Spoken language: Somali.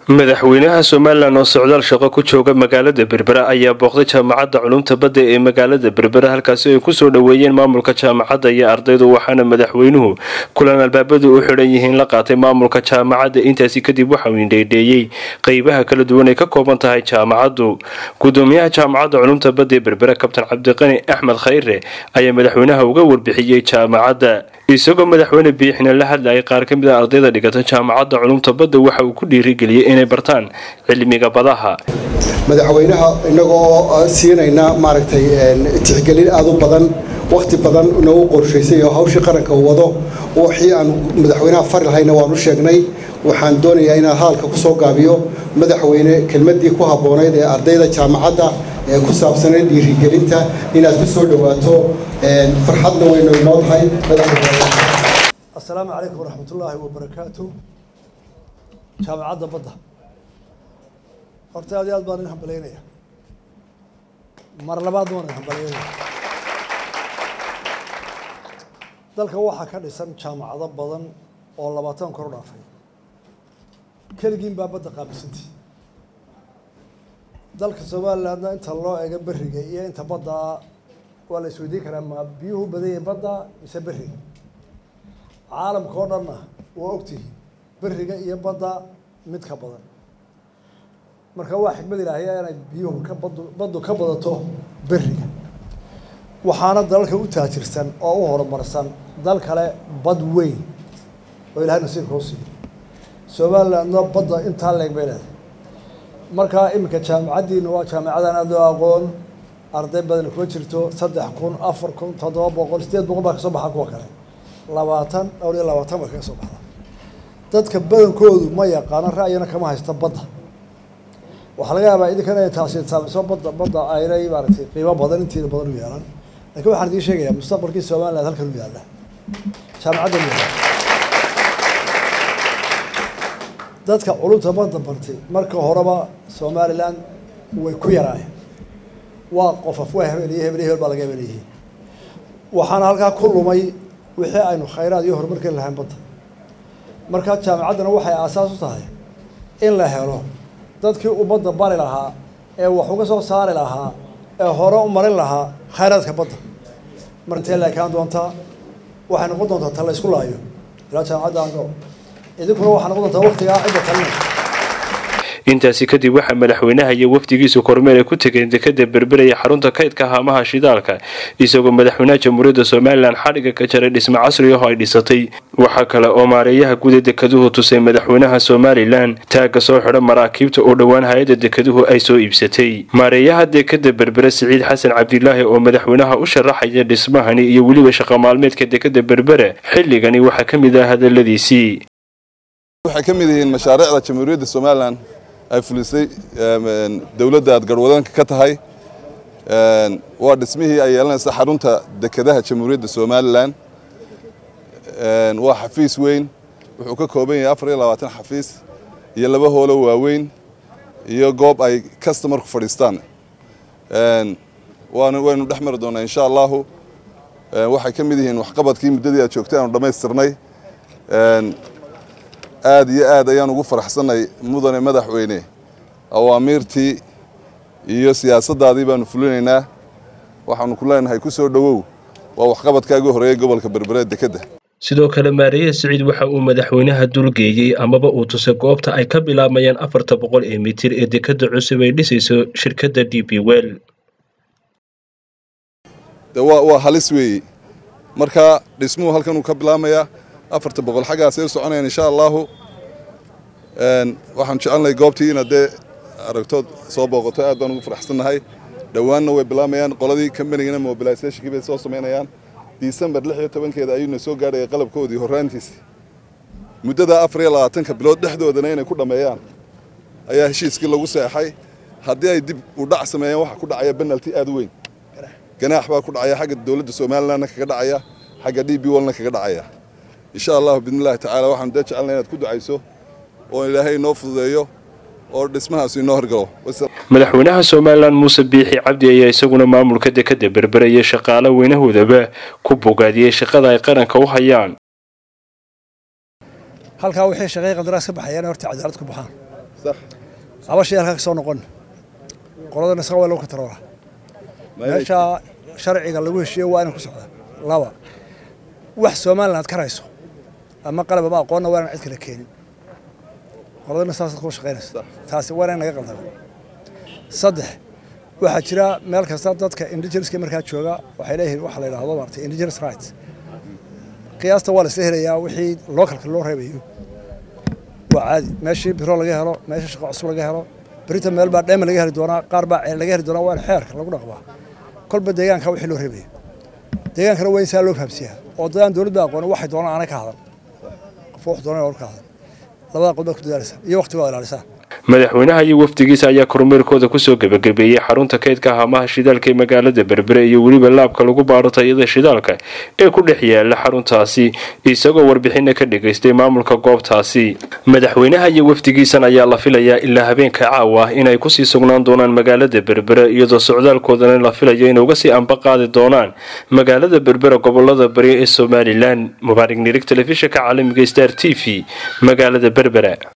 madaxweynaha somalilan oo socdaal shaqo ku jooga magaalada berbera ayaa booqday jaamacadda culumta badda ee magaalada berbera halkaasi ay kusoo dhoweeyeen maamulka jaamacadda iyo ardaydu waxaana madaxweynuhu kulan albaabadu u xidhan yihiin la qaatay maamulka jaamacadda intaasi kadib waxauu indheydheeyey qeybaha kala duwan ay ka kooban tahay jaamacaddu gudoomiyaha jaamacadda culumta badda ee berbera kabtan cabdiqani axmed khayre ayaa madaxweynaha uga warbixiyey jaamacadda isagoo madaxweyne biixina la hadlayay qaar ka mid a ardayda dhigata jaamacadda culumta badda waxa uu ku dhiirigeliyey inay bartaan cilmiga badaha madaxweynaha inagoo siinayna maaragtay tixgelin aada u badan wakhti badan nagu qorshaysay oo hawshii qaranka uu wado wixii aan madaxweynaha fari lahayna waanu sheegnay waxaan doonayaa inaan hadalka ku soo gaabiyo madaxweyne kelmaddii ku habboonayd ee ardayda jaamacadda ee ku saabsanayd dhiirigelinta inaad ku soo dhowaato farxadna waynu inoo tahay assalaamu calaykum waraxmatullaahi wabarakaatu jaamacadda badda horta aad iyo aad baan idin hambalaynaya mar labaadna waan idin hambalaynaya dalka waxaa ka dhisan jaamacado badan oo labaatan kor u dhaafay keligiin baa badda qaabilsantii dalka somalilandna inta loo eego beriga iyo inta baddaa waa la isweydiin karaa ma biyuhu badanyay badda mise beriga caalamka oo dhanna waa ogtihiin beriga iyo badda mid ka badan marka waa xikmad ilaahiya inay biyuhu ka badu baddu ka badato beriga waxaana dalalka u taajirsan oo u horumarsan dal kale bad weyn oo ilahay nasiibka u siiyo somalilandna badda intaa leeg bay leedahay markaa iminka jaamacaddiina waa jaamacadan aada loo aqoon arday badana kuma jirto saddex kun afar kun toddoba boqol sideed boqol baa kasoo baxa kuwa kale labaatan dhowr iyo labaatan baa kaga soo baxda dadka badankoodu ma yaqaano ra'yina kama haysto badda waxaa laga yaabaa idinkana ay taasi saamiso badda badda aynay maaragtay qiimo badan intiina badan u yeelan lakin waxaan idiin sheegayaa mustaqbalkii somaliland halkan u yaalla jaamacaddan u yaalla dadka culumta badda bartay marka horeba somaliland way ku yaraayeen waa qofaf waa hebel iyo hebel iyo hebel baa laga hebel yihiin waxaana halkaa ku lumay wixii aynu khayraad iyo horumarkan lahayn badda markaa jaamacaddana waxay aasaas u tahay in la helo dadkii ummadda bari lahaa ee wax uga soo saari lahaa ee hore u marin lahaa khayraadka badda marintee la ekaan doontaa waxay noqon doontaa ta la isku laayo ilaa jaamacadda aan gabo idinkuna waxaa noqon doontaa waktigaa cidda talinaysa intaasi kadib waxaa madaxweynaha iyo wafdigiisu kormeer ay ku tegeen dekada berberaya xarunta kaydka haamaha shidaalka isagoo madaxweynaha jamhuuriyadda somalilan xadhiga ka jaray dhismo casri ah oo ay dhisatay waxaa kale oo maareeyaha guda dekaduhu tusay madaxweynaha somalilan taagga soo xidha maraakiibta oo dhowaan hay-adda dekaduhu ay soo iibsatay maareeyaha dekada berbere siciid xasan cabdilaahi oo madaxweynaha u sharaxaya dhismahani iyo weliba shaqo maalmeedka dekada berbere xilligani waxaa ka mid ah hadaladiisii waxay ka mid yihiin mashaariicda jamhuuriyadda somalilan ay fulisay dowladda aad garhwadanka ka tahay waa dhismihii ay yeelanaysa xarunta dekedaha jamhuuriyadda somalilan waa xafiis weyn wuxuu ka kooban yahay afar iyo labaatan xafiis iyo laba hoolo waaweyn iyo goob ay customarku fadhiistaan waynu dhex mari doonaa insha allahu waxay ka mid yihiin waxqabadkii muddadii aad joogtay aanu dhammaystirnay aad iyo aad ayaan ugu faraxsanay mudane madaxweyne awaamiirtii iyo siyaasaddaadii baanu fulinaynaa waxaanu ku leenahay ku soo dhowow waa waxqabadkaagii horeeyey gobolka berbere dekedda sidoo kale maareeye siciid waxa uu madaxweynaha dulgeeyey amaba uu tusay goobta ay ka bilaabayaan afarta boqol ee mitir ee dekadda cusub ay dhisayso shirkadda d b well waa halis weeye marka dhismuhu halkan uu ka bilaamayaa afarta boqol xaggaasay u soconayaan insha allahu waxaan jecelnahay goobtii inaad dee aragtood soo booqato aad baan ugu faraxsannahay dhowaanna way bilaamayaan qoladii kambanigana mobilisationkii bay soo samaynayaan disembar lix iyo tobankeeda ayuuna soo gaadhaya qalabkoodii horraantiisi muddada afar iyo labaatanka bilood dhexdoodana inay ku dhammeeyaan ayaa heshiiskii lagu seexay haddii ay dib u dhac sameeyaan waxaa ku dhacaya benalti aad u weyn ganaax baa ku dhacaya xagga dowladda somalilandna kaga dhacaya xagga d b wallna kaga dhacaya insha allahu biidni illahi tacaala waxaanu dee jecelnay inaad ku ducayso oo ilaahay inoo fududeeyo oo dhismahaas inoo horgalo madaxweynaha somalilan muuse biixi cabdi ayaa isaguna maamulka dekada berbere iyo shaqaale weynahoodaba ku bogaadiyey shaqada ay qaranka u hayaan halkaa wixii shaqay qandaraas ka baxayaan horta cadaalad ku baxaan laba shay halkaa ka soo noqon qoladana isaga waa lagu kataroola meesha sharciga lagu heshiiye waa inaan ku socda laba wax somaliland ka rayso ama qalab ama aqoonna waa inaan cid kale keenin qoladana saasaad ku shaqaynayso taasi waa inaan naga qaldama saddex waxaa jira meel kasta dadka indigenouska markaa jooga waxay leeyihiin waxa la yidhaahdo maartay indigenous rights qiyaasta waa la isla helayaa wixii localka loo reebayo waa caadi meeshii biro laga helo meesha shaqo cusub laga helo berita meel baa dheema laga heli doonaa qaar baa ceel laga heli doonaa waa in xeerka lagu dhaqmaa kolba deegaanka wixii loo reebaya deegaankana waa in saa loo fahamsiyaa oo dadaan dowladda aqoon waxay doonaan aanay ka hadan qof wax doonaan ka hadan labada qodob ku dadaalaysaa iyo waqtiga waa ilaalisaa madaxweynaha iyo wafdigiisa ayaa kormeerkooda kusoo gebagabeeyey xarunta kaydka haamaha shidaalka ee magaalada berbere iyo weliba laabka lagu baaro tayada shidaalka ee ku dhex yaala xaruntaasi isagoo warbixina ka dhagaystay maamulka goobtaasi madaxweynaha iyo wafdigiisan ayaa la filayaa ilaa habeenka caawa inay kusii sugnaan doonaan magaalada berbere iyadoo socdaalkoodana la filayo inay uga sii amba qaadi doonaan magaalada berbere gobolada bari ee somalilan mubaarig nirig telefishinka caalamiga star t v magaalada berbere